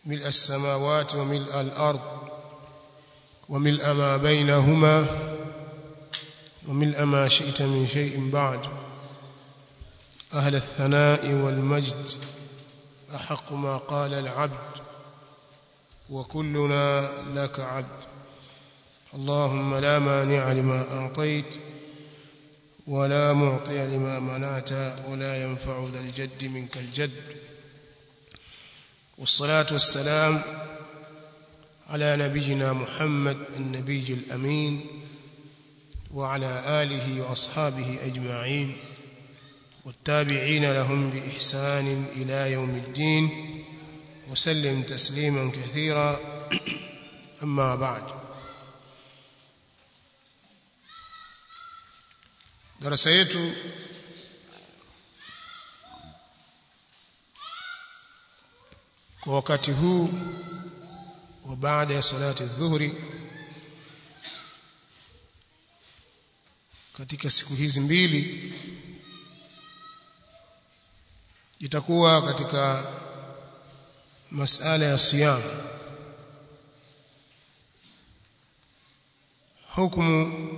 ملء السماوات وملء الأرض وملء ما بينهما وملء ما شئت من شيء بعد أهل الثناء والمجد أحق ما قال العبد وكلنا لك عبد اللهم لا مانع لما أعطيت ولا معطي لما منعت ولا ينفع ذا الجد منك الجد والصلاة والسلام على نبينا محمد النبي الأمين وعلى آله وأصحابه أجمعين والتابعين لهم بإحسان إلى يوم الدين وسلم تسليما كثيرا أما بعد darasa yetu kwa wakati huu wa baada ya salati dhuhuri katika siku hizi mbili itakuwa katika masala ya siyam hukumu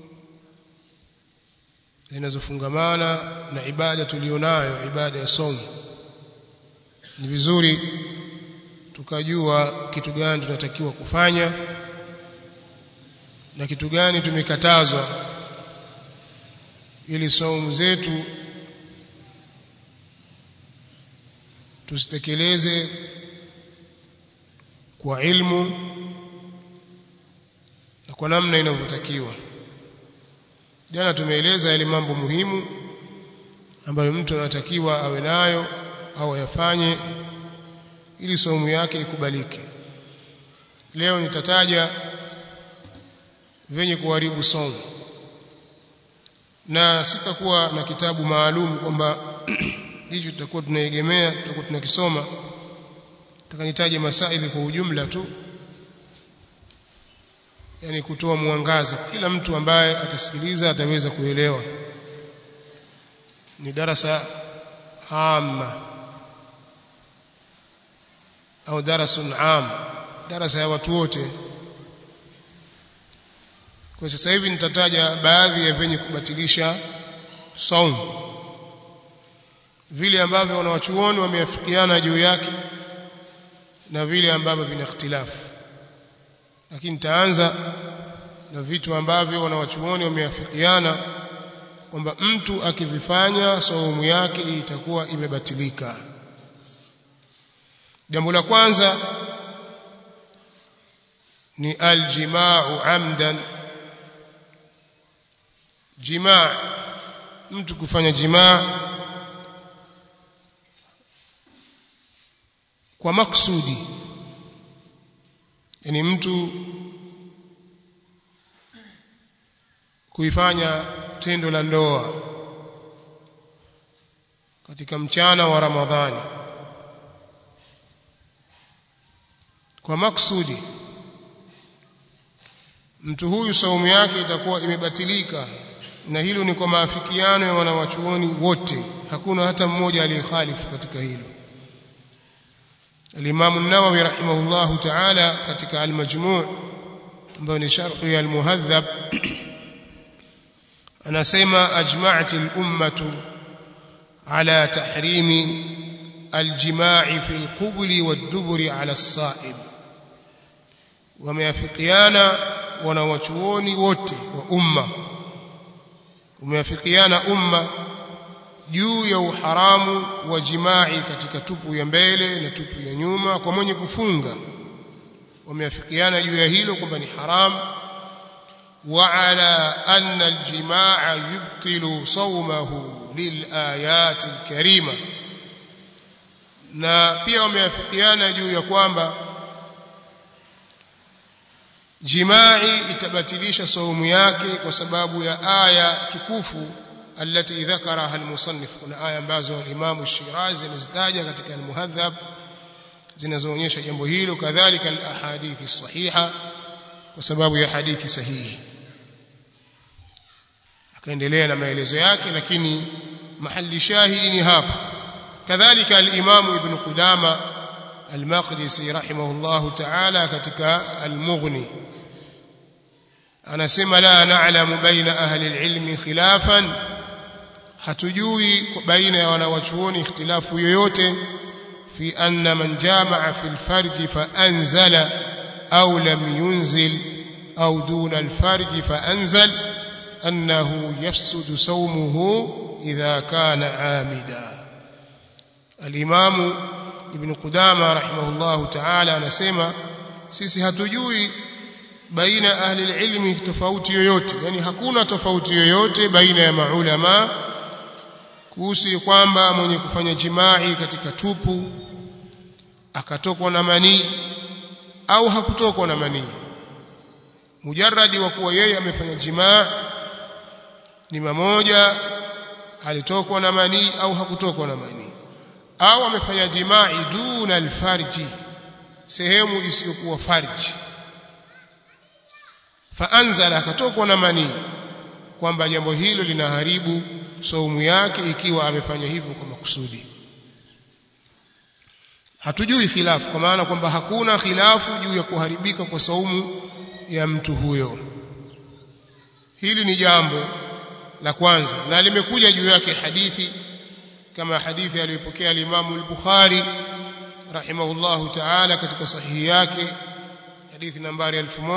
zinazofungamana na ibada tulionayo ibada ya somo ni vizuri tukajua kitu gani tunatakiwa kufanya na kitu gani tumekatazwa ili saumu zetu tusitekeleze kwa ilmu na kwa namna inavyotakiwa jana tumeeleza yale mambo muhimu ambayo mtu anatakiwa awe nayo au ayafanye ili saumu yake ikubalike leo nitataja venye kuharibu saumu na sitakuwa na kitabu maalum kwamba hicho tutakuwa tunaegemea tutakuwa tunakisoma takanitaje masaili kwa ujumla tu yani kutoa mwangaza kila mtu ambaye atasikiliza ataweza kuelewa ni darasa amma au darasun am darasa ya watu wote kwa sasa hivi nitataja baadhi ya venye kubatilisha saum vile ambavyo wanawachuoni wameafikiana juu yake na vile ambavyo vina ikhtilafu lakini nitaanza na vitu ambavyo wanawachuoni wameafikiana kwamba mtu akivifanya saumu yake itakuwa imebatilika jambo la kwanza ni aljimau amdan jimaa mtu kufanya jimaa kwa maksudi yani mtu kuifanya tendo la ndoa katika mchana wa Ramadhani kwa maksudi mtu huyu saumu yake itakuwa imebatilika na hilo ni kwa maafikiano ya wanawachuoni wote hakuna hata mmoja aliyekhalifu katika hilo الإمام النووي رحمه الله تعالى katika al-majmu' ambayo ni sharh ya al-muhadhab anasema ajma'at al-ummah ala tahrim al-jima' fi al-qubl wad-dubur ala as-sa'ib wameafikiana wanawachuoni wote wa umma umeafikiana umma juu ya uharamu wa jimai katika tupu ya mbele na tupu ya nyuma kwa mwenye kufunga wameafikiana juu ya hilo kwamba ni haram wa ala anna aljimaa yubtilu sawmahu lilayati alkarima na pia wameafikiana juu ya kwamba jimai itabatilisha saumu yake kwa sababu ya aya tukufu التي ذكرها المصنف kuna aya ambazo al-Imam Shirazi amezitaja katika al-Muhadhab zinazoonyesha jambo hilo kadhalika al-ahadithi sahiha kwa sababu ya hadithi sahihi akaendelea na maelezo yake lakini mahali shahidi ni hapa kadhalika al-Imam Ibn Qudama al-Maqdisi rahimahullahu ta'ala katika al-Mughni anasema la na'lamu baina ahli al-ilmi khilafan hatujui baina ya wanawachuoni ikhtilafu yoyote fi anna man jamaa fi al-farj fa anzala au lam yunzil au duna al-farj fa anzal annahu yafsudu sawmuhu idha kana amida al-imam ibn qudama rahimahullahu ta'ala anasema sisi hatujui baina ahli ilmi tofauti yoyote yani hakuna tofauti yoyote baina ya maulama kuhusu kwamba mwenye kufanya jimai katika tupu akatokwa na manii au hakutokwa na manii mujarradi wa kuwa yeye amefanya jimaa ni mamoja alitokwa na manii au hakutokwa na manii au amefanya jimai duna alfarji sehemu isiyokuwa farji faanzala akatokwa na manii kwamba jambo hilo linaharibu saumu yake ikiwa amefanya hivyo kwa makusudi hatujui khilafu kwa maana kwamba hakuna khilafu juu ya kuharibika kwa saumu ya mtu huyo hili ni jambo la kwanza na limekuja juu yake hadithi kama hadithi aliyopokea al-Imam al-Bukhari rahimahullahu ta'ala katika sahihi yake hadithi nambari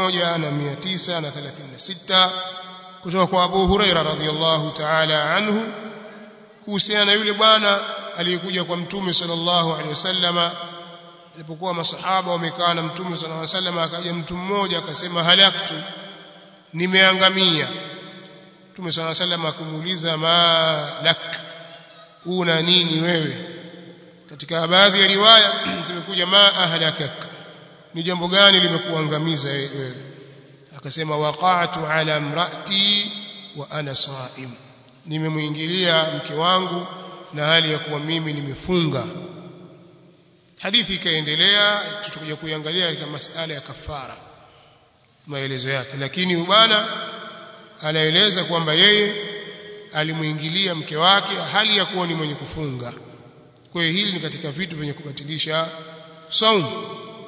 1936 kutoka kwa Abu Huraira radhiyallahu ta'ala anhu kuhusiana na yule bwana aliyekuja kwa mtume sallallahu alaihi wasallama alipokuwa masahaba wamekaa na mtume sallallahu alaihi wasallama akaja mtu mmoja akasema halaktu nimeangamia mtume sallallahu alaihi wasallama akamuuliza ma lak una nini wewe katika baadhi ya riwaya zimekuja ma ahlakak ni jambo gani limekuangamiza wewe akasema waqa'tu ala imraati wa ana sa'im nimemuingilia mke wangu na hali ya kuwa mimi nimefunga hadithi ikaendelea tutakuja kuiangalia katika masala ya kafara maelezo yake lakini bwana anaeleza kwamba yeye alimuingilia mke wake hali ya kuwa ni mwenye kufunga kwa hiyo hili ni katika vitu vyenye kubatilisha saumu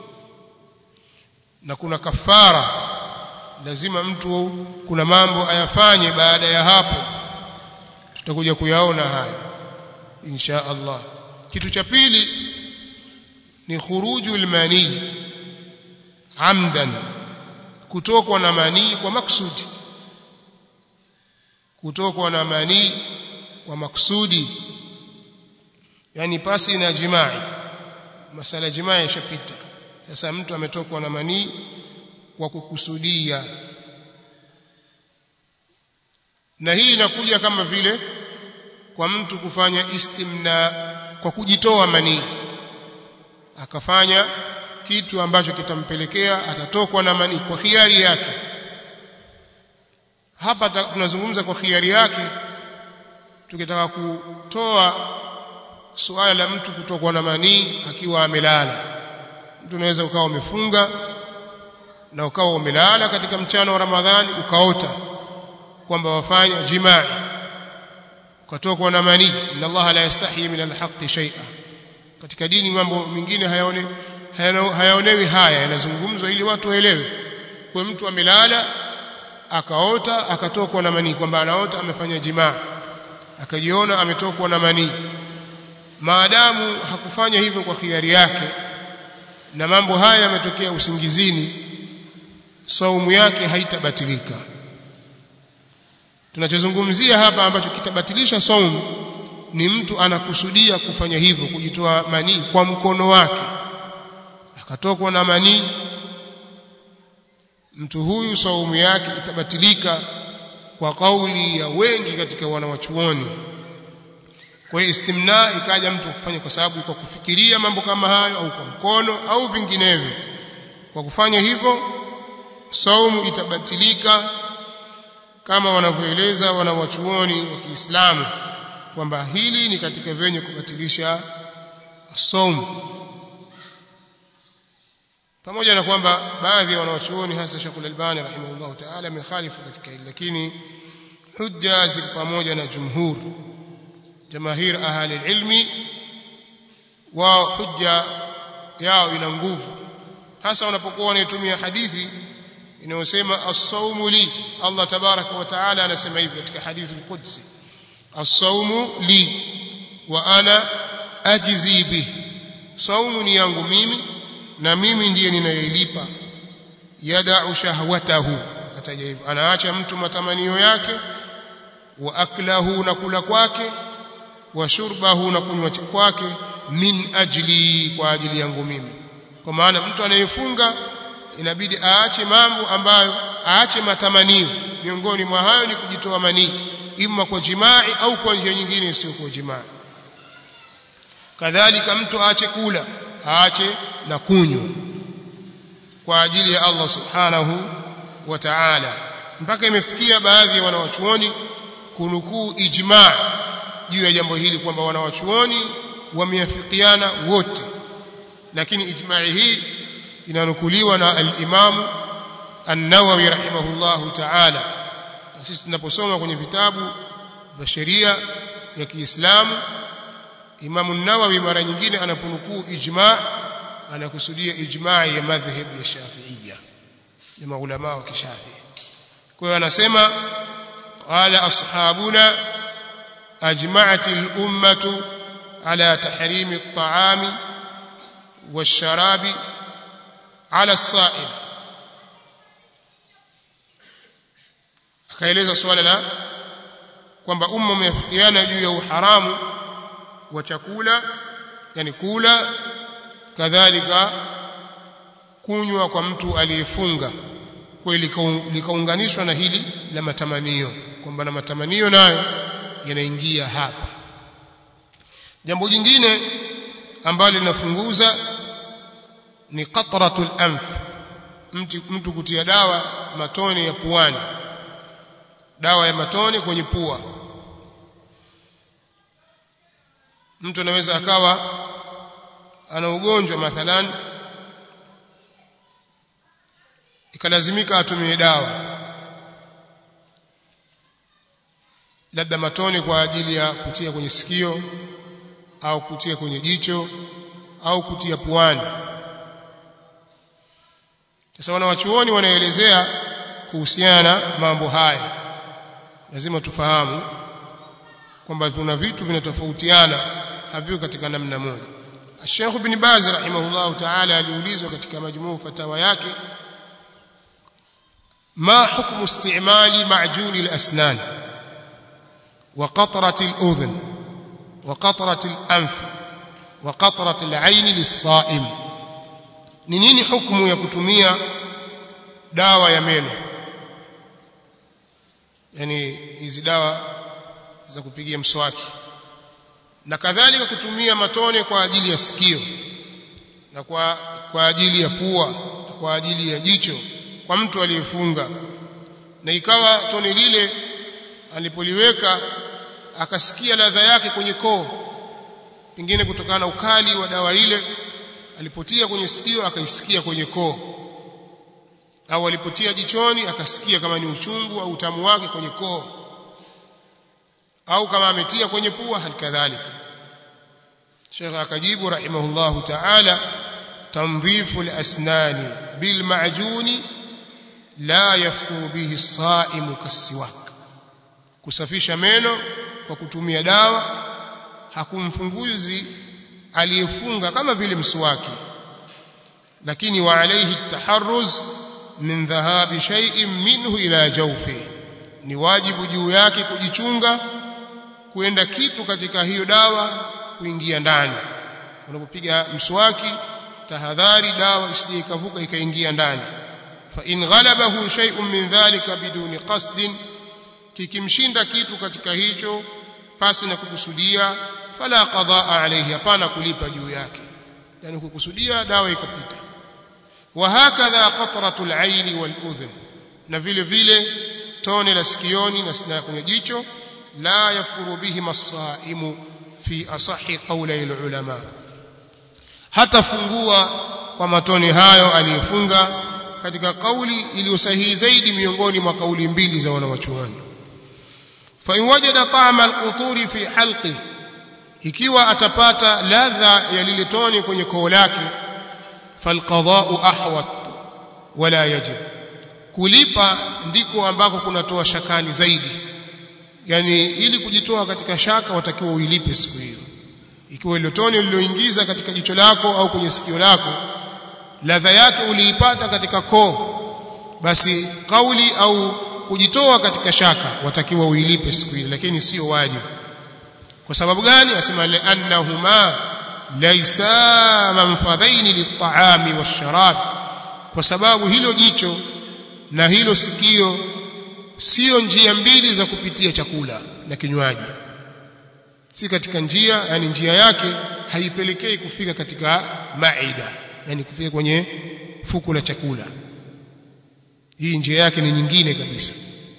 na kuna kafara lazima mtu kuna mambo ayafanye baada ya hapo tutakuja kuyaona haya insha Allah kitu cha pili ni khurujul mani amdan kutokwa na manii kwa maksudi kutokwa na manii kwa maksudi yani pasi na jimai masala jimai yashapita sasa mtu ametokwa na manii kwa kukusudia na hii inakuja kama vile kwa mtu kufanya istimna kwa kujitoa manii akafanya kitu ambacho kitampelekea atatokwa na manii kwa khiari yake hapa tunazungumza kwa khiari yake tukitaka kutoa suala la mtu kutokwa na manii akiwa amelala mtu unaweza ukawa umefunga na ukawa umelala katika mchana wa Ramadhani ukaota kwamba wafanya jimaa ukatokwa na manii inna Allah la yastahi min alhaqqi shay'a katika dini mambo mengine hayaone hayaonewi haya yanazungumzwa ili watu waelewe kwa mtu amelala akaota akatokwa na manii kwamba anaota amefanya jimaa akajiona ametokwa na manii maadamu hakufanya hivyo kwa khiari yake na mambo haya yametokea usingizini saumu yake haitabatilika tunachozungumzia hapa ambacho kitabatilisha saumu ni mtu anakusudia kufanya hivyo kujitoa manii kwa mkono wake akatokwa na manii mtu huyu saumu yake itabatilika kwa kauli ya wengi katika wanawachuoni kwa hiyo istimna ikaja mtu kufanya kwa sababu kwa kufikiria mambo kama hayo au kwa mkono au vinginevyo kwa kufanya hivyo saumu itabatilika kama wanavyoeleza wanawachuoni wa Kiislamu kwamba hili ni katika vyenye kubatilisha saumu pamoja na kwamba baadhi ya wanawachuoni hasa Sheikh Al-Albani rahimahullah ta'ala amekhalifu katika hili lakini hujja ziko pamoja na jumhur jamahir ahli ilmi wa hujja yao ina nguvu hasa wanapokuwa wanaitumia hadithi inayosema as-sawmu li Allah tabaraka wa taala anasema hivi katika hadithi al-Qudsi as-sawmu li wa ana ajzi bihi saumu ni yangu mimi na mimi ndiye ninayelipa yada'u shahwatahu akataja hivyo anaacha mtu matamanio yake wa aklahu na kula kwake wa shurbahu na kunywa kwake min ajli kwa ajili yangu mimi kwa maana mtu anayefunga inabidi aache mambo ambayo aache matamanio miongoni mwa hayo ni kujitoa manii ima kwa jimai au kwa njia nyingine isiyo kwa jimai kadhalika mtu aache kula aache na kunywa kwa ajili ya Allah subhanahu wa ta'ala mpaka imefikia baadhi ya wanawachuoni kunukuu ijma juu ya jambo hili kwamba wanawachuoni wameafikiana wote lakini ijma'i hii inanukuliwa na al-Imam An-Nawawi rahimahullahu ta'ala sisi tunaposoma kwenye vitabu vya sheria ya Kiislamu Imam An-Nawawi mara nyingine anaponukuu ijma' anakusudia ijma' ya madhhab ya Shafi'iyya ya maulama wa Kishafi kwa hiyo anasema qala ashabuna ajma'at al-ummah ala tahrim at-ta'am wash-sharab ala as-sa'im akaeleza swala la kwamba umma umeafikiana juu ya uharamu wa chakula yani kula kadhalika kunywa kwa mtu aliyefunga kwa likaunganishwa na hili la matamanio kwamba na matamanio nayo yanaingia hapa jambo jingine ambalo linafunguza ni qatratul anf mtu, mtu kutia dawa matone ya puani dawa ya matone kwenye pua mtu anaweza akawa ana ugonjwa mathalan ikalazimika atumie dawa labda matone kwa ajili ya kutia kwenye sikio au kutia kwenye jicho au kutia puani sasa wanawachuoni wanaelezea kuhusiana na mambo haya lazima tufahamu kwamba kuna vitu vinatofautiana haviko katika namna moja Sheikh Ibn Baz rahimahullah ta'ala aliulizwa katika majmuu fatawa yake ما حكم استعمال معجون الأسنان وقطرة الأذن وقطرة الأنف وقطرة العين للصائم نيني حكم يكتمية داوى يمينه yani hizi dawa za kupigia mswaki na kadhalika kutumia matone kwa ajili ya sikio na kwa kwa ajili ya pua na kwa ajili ya jicho kwa mtu aliyefunga na ikawa tone lile alipoliweka akasikia ladha yake kwenye koo pengine kutokana na ukali wa dawa ile alipotia kwenye sikio akaisikia kwenye koo au alipotia jichoni akasikia kama ni uchungu au utamu wake kwenye koo au kama ametia kwenye pua halikadhalika Sheikh akajibu rahimahullahu ta'ala تنظيف الأسنان بالمعجون لا يفطر به الصائم كالسواك kusafisha meno kwa kutumia dawa hakumfunguzi aliyefunga kama vile mswaki lakini wa alayhi taharruz min dhahabi shay'in minhu ila jawfi ni wajibu juu yake kujichunga kuenda kitu katika hiyo dawa kuingia ndani unapopiga mswaki tahadhari dawa isije ikavuka ikaingia ndani fa in ghalabahu shay'un min dhalika biduni qasdin kikimshinda kitu katika hicho pasi na kukusudia fala qadaa alayhi hapana kulipa juu yake yani kukusudia dawa ikapita wa hakadha qatratul aini wal udhun na vile vile tone la sikioni na kwenye jicho la yafturu bihi masaimu fi asahi qawli ulama hatafungua kwa matone hayo aliyefunga katika kauli iliyosahihi zaidi miongoni mwa kauli mbili za wanawachuoni fa in wajada ta'ama al-quturi fi halqi ikiwa atapata ladha ya lile tone kwenye koo lake falqada'u ahwat wala yajib kulipa ndiko ambako kunatoa shakani zaidi yani ili kujitoa katika shaka watakiwa uilipe siku hiyo ikiwa ile tone uliloingiza katika jicho lako au kwenye sikio lako ladha yake uliipata katika koo basi kauli au kujitoa katika shaka watakiwa uilipe siku hiyo lakini sio wajibu kwa sababu gani asema li'annahuma laysa manfadhaini lit-ta'ami wash-sharab kwa sababu hilo jicho na hilo sikio sio njia mbili za kupitia chakula na kinywaji si katika njia yani njia yake haipelekei kufika katika maida yani kufika kwenye fuku la chakula hii njia yake ni nyingine kabisa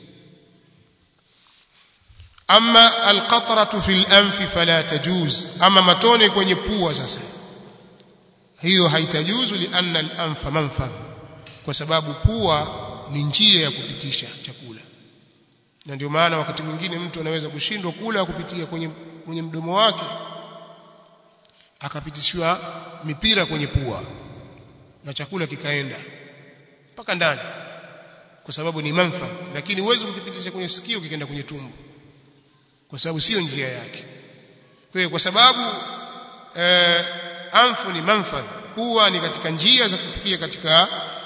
ama alqatratu fil anfi fala tajuz ama matone kwenye pua sasa hiyo haitajuzu lianna al-anfa manfadh kwa sababu pua ni njia ya kupitisha chakula na ndio maana wakati mwingine mtu anaweza kushindwa kula kupitia kwenye kwenye mdomo wake akapitishwa mipira kwenye pua na chakula kikaenda mpaka ndani kwa sababu ni manfa lakini huwezi kukipitisha kwenye sikio kikaenda kwenye tumbo kwa sababu sio njia yake kwa hiyo kwa sababu eh, anfu ni manfadh huwa ni katika njia za kufikia katika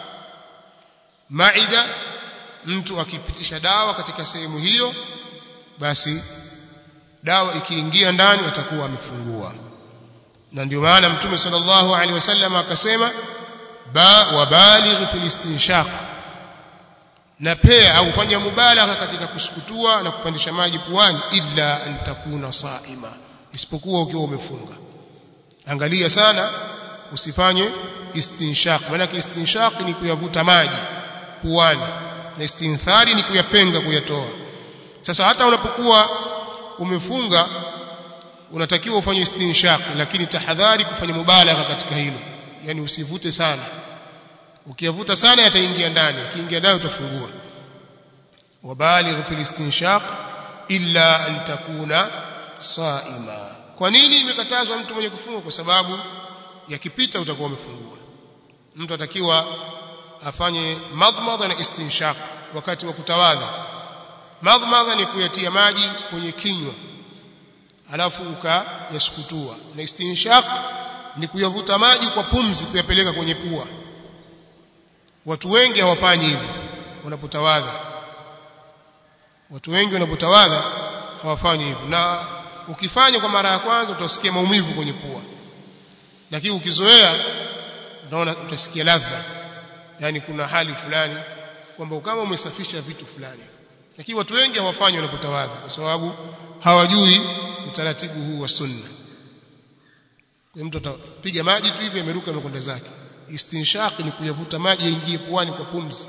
maida mtu akipitisha dawa katika sehemu hiyo basi dawa ikiingia ndani atakuwa amefungua na ndio maana mtume sallallahu alaihi wasallam akasema ba wabaligh fil istinshaq na pia au fanya mubalagha katika kusukutua na kupandisha maji puani illa an takuna saima isipokuwa ukiwa umefunga angalia sana usifanye istinshaq maana istinshaq ni kuyavuta maji puani na istinthari ni kuyapenga kuyatoa sasa hata unapokuwa umefunga unatakiwa ufanye istinshaq lakini tahadhari kufanya mubalagha katika hilo yani usivute sana ukiyavuta sana yataingia ndani akiingia ndani utafungua wabaligh fil istinshaq illa an takuna saima kwa nini imekatazwa mtu mwenye kufunga kwa sababu yakipita utakuwa umefungua mtu atakiwa afanye madmadha na istinshaq wakati wa kutawadha madmadha ni kuyatia maji kwenye kinywa alafu ukayasukutua na istinshaq ni kuyavuta maji kwa pumzi kuyapeleka kwenye pua watu wengi hawafanyi hivi wanapotawadha watu wengi wanapotawadha hawafanyi hivyo na ukifanya kwa mara ya kwanza utasikia maumivu kwenye pua lakini ukizoea unaona utasikia ladha yani kuna hali fulani kwamba kama umesafisha vitu fulani lakini watu wengi hawafanyi wanapotawadha kwa sababu hawajui utaratibu huu wa sunna kwa mtu atapiga maji tu hivi ameruka amekwenda zake istinshaq ni kuyavuta maji yaingie puani kwa pumzi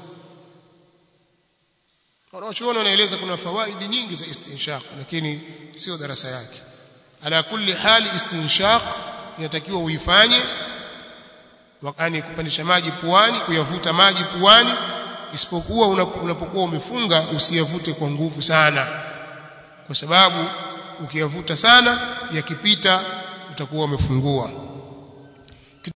wanaochuoni wanaeleza kuna fawaidi nyingi za istinshaq lakini sio darasa yake ala kulli hali istinshaq inatakiwa uifanye wakani kupandisha maji puani kuyavuta maji puani isipokuwa unapokuwa umefunga usiyavute kwa nguvu sana kwa sababu ukiyavuta sana yakipita utakuwa umefungua